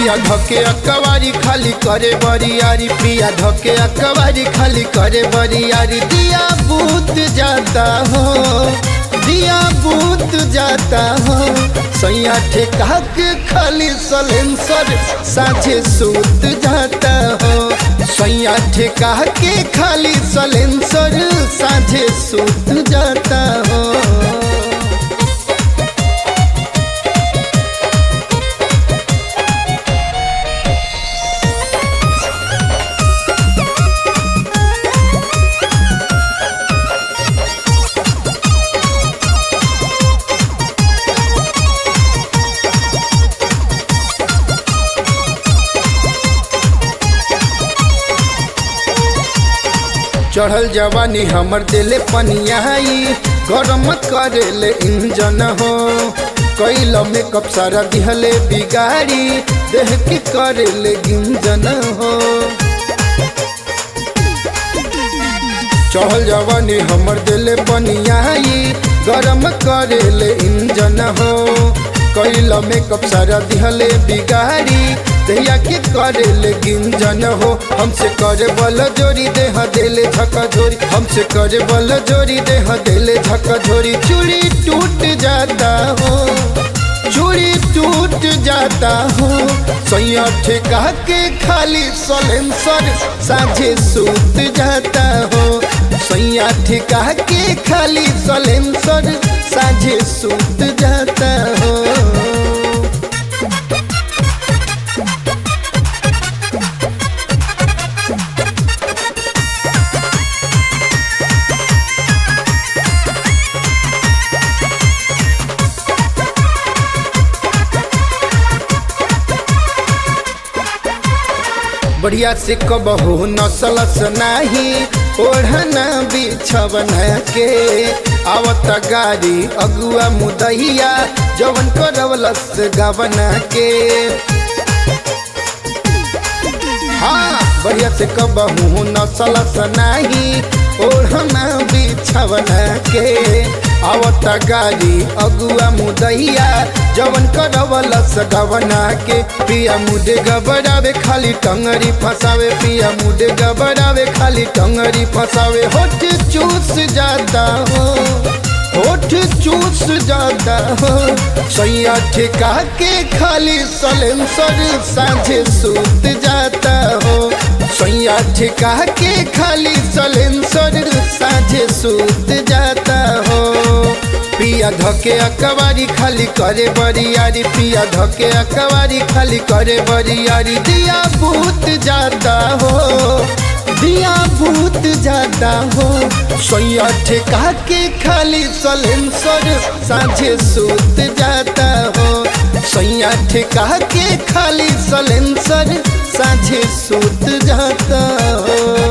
पिया धके अकवारी खाली करे बरियारी पिया धके अकवारी खाली करे बरियारी दिया बूत जाता हो दिया बूत जाता हो सैया ठेका के खाली सलेंसर साझे सूत जाता हो सैया ठेका के खाली सलेंसर साझे सूत जाता हो चढ़ल जवानी हमर दिले पनियाई गरम करेले इंजन हो कैल मेकअप सारा दिहले बिगाड़ी देह के करेले गिंजन हो चढ़ल जवानी हमर दिले पनियाई गरम करेले इंजन हो कैल मेकअप सारा दिहले बिगाड़ी दैया के करेले गिंजन हो हमसे करे बल जोरी देह देले झका झोरी हमसे करे बल जोरी देह देले झका झोरी चूड़ी टूट जाता हो चूड़ी टूट जाता हो सैया ठेका के खाली सलेंसर साझे सूत जाता हो सैया ठेका के खाली सलेंसर साझे सूत जाता हो बढ़िया से कबहू नसलस नाही ओढ़ना बिछवना के आवत गाड़ी अगुआ मुदैया जवन करवलस गवना के हाँ बढ़िया से कबहू नसलस नाही ओढ़ना बिछवना के आवत गाड़ी अगुआ मुदैया जवन करवलस गवना के पिया मुडे गबरावे खाली टंगरी फसावे पिया मुडे गबरावे खाली टंगरी फसावे होठ चूस जाता हो होठ चूस जाता हो सैया ठेका के खाली सलेंसर साझे सूत जाता हो सैया ठेका के खाली सलेंसर साझे सूत जाता हो पिया धके अकवारी खाली करे बरियारी पिया धके अकवारी खाली करे बरियारी दिया भूत जाता हो दिया भूत जाता हो सैया ठेका के खाली सलेंसर साझे सूत जाता हो सैया ठेका के खाली सलेंसर साझे सूत जाता हो